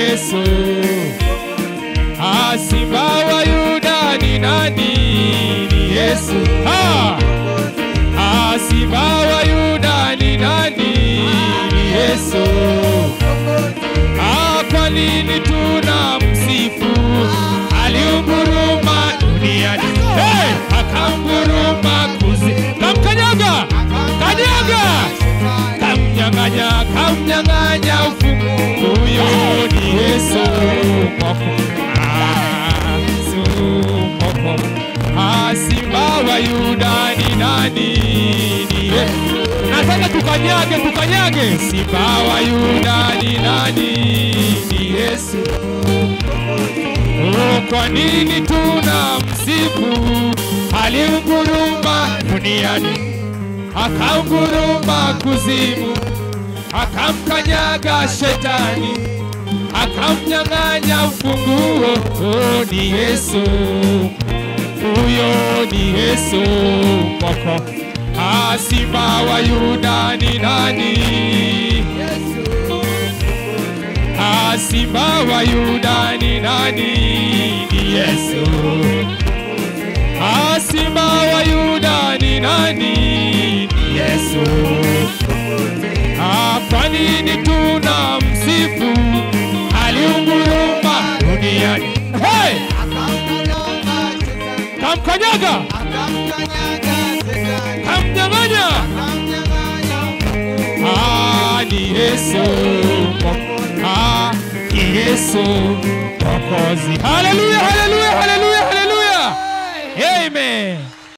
Yesu. Ah, Simba wa Yuda ni nani? Ni Yesu. Ah, ah, Simba wa Yuda ni nani? Ni Yesu. Ah, kwa nini tuna msifu? Aliunguruma duniani, hey, akanguruma kuzi, kamkanyaga, kanyaga, kamnyang'anya, kamnyang'anya ufunguo. Huyo ni Yesu mwoko, Ah, Yesu mwoko. Ah, Simba wa Yuda ni nani? Ni Yesu. Nataka tukanyage, tukanyage. Simba wa Yuda ni nani? Ni Yesu. Oh, kwa nini tuna msifu? Aliunguruma duniani, akaunguruma kuzimu, akamkanyaga shetani, akamnyang'anya ufunguo. Oh, ni Yesu, huyo ni Yesu mwoko. Ah, Simba wa Yuda ni nani? Ah, Simba wa Yuda ni nani? Ni Yesu. Ah, Simba wa Yuda ni nani? Ni Yesu. Ah, kwa nini tuna msifu? Aliunguruma duniani. Hey! Kamkanyaga, kamnyang'anya. Ah, ni Yesu. Ah, ni Yesu Mwokozi. Haleluya, haleluya, haleluya.